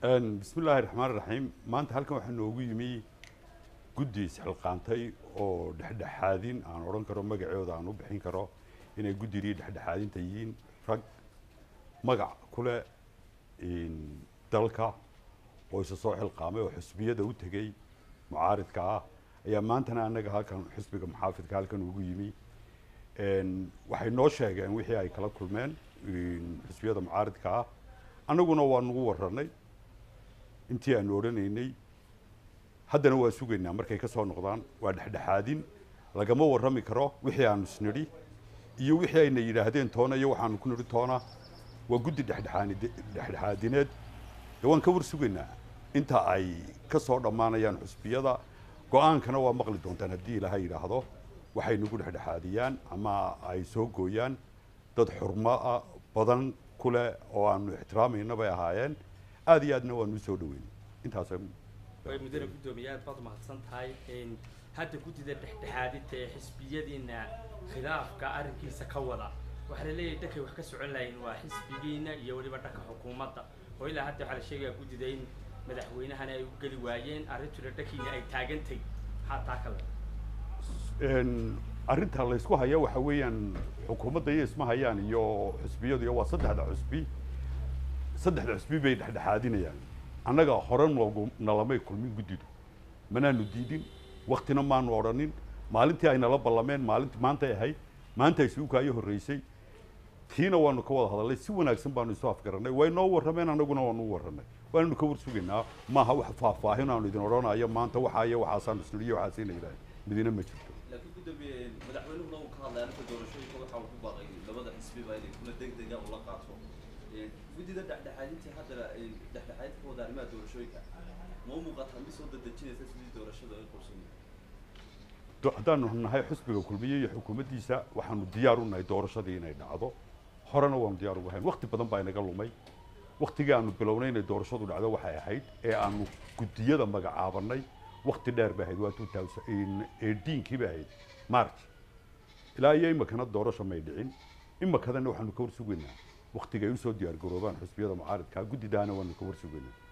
bismi illaahi raxmaan raxiim maanta halkan waxaa noogu yimi guddi isxilqaantay oo dhexdhexaadin aan odhan karo magacooda aan u bixin karo inay guddigii dhexdhexaadinta yihiin rag magac kule dalka oo isa soo xilqaamay oo xusbiyada u tegey mucaaridka ah ayaa maantana annaga halkan xusbiga muxaafidka halkan ugu yimi waxay noo sheegeen wixii ay kala kulmeen xusbiyada mucaaridka ah annaguna waa nagu warranay intii aanu odhanaynay haddana waa sugaynaa markay ka soo noqdaan waa dhexdhexaadin lagama warrami karo wixii aanu isnidhi iyo wixii ayna yidhaahdeen toona iyo waxaanu ku nidhi toona waa guddi dhexdhexaani dhexdhexaadineed dee waan ka war sugaynaa inta ay ka soo dhammaanayaan xusbiyada go-aankana waa maqli doontaan haddii ilaahay yidhaahdo waxay nagu dhexdhexaadiyaan ama ay soo gooyaan dad xurmaa badan ku leh oo aanu ixtiraamayna bay ahaayeen aada iyo aadna waanu usoo dhaweyn intaas way mudane guddoomiye aad baad umahadsan tahay hadda guddida dhexdhexaadinta ee xisbiyadiina khilaafka arrinkiisa ka wada waxaa la leeyahay dhankay wax ka socon lahayn waa xisbigiina iyo weliba dhanka xukuumadda oo ilaa hadda waxaa la sheegaya guddida in madaxweynahana ay u geli waayeen arrintuna dhankiina ay taagantay maxaa taa kale arrinta laysku haya waxa weeyaan xukuumadda iyo isma hayaan iyo xusbiyadu iyo waa saddexda xusbi saddexda xusbi bay dhexdhexaadinayaan annaga hore noogu nalamay kulmin guddidu manaanu diidin waktina maanu odhanin maalintii ay nala ballameen maalinti maantay ahayd maanta ay suukaayo horreysay tiina waanu ka wada hadalnay si wanaagsan baanu isu afgarannay way noo warrameen annaguna waanu u warranay waananu ka war sugaynaa maaha wax faahfaahin aanu idin odhanayo maanta waxaa iyo waxaasaanu isnidhiyo waxaasina yidhahay midina ma jirto laakiin guddoomiye madaxweynuhuna uu ka hadlay arrinta doorashooyinka waxa uu ku baaqay labada xisbiba inay kula degdega ula qaato guddida dhexdhexaadintii haddana dhexdhexaadinta ka wada arrimaha doorashooyinka ma u muuqataa mid soo dadejinaysa sidii doorashada ay qorsanay haddaanu nahay xusbiga kulmiye iyo xukuumaddiisa waxaanu diyaar u nahay doorashadii inay dhacdo horena waanu diyaar ugu hayn wakti badan baa inaga lumay waktigii aanu bilownay inay doorashadu dhacdo waxay ahayd ee aanu guddiyada magacaabanay wakti dheer bay ahayd waa two thousand eighteenkii bay ahayd march ilaa iyo imakana doorasho may dhicin imakadana waxaanu ka war sugaynaa waktiga ay usoo diyaar garoobaan xusbiyada mucaaridka guddidaana waanu ka war sugaynaa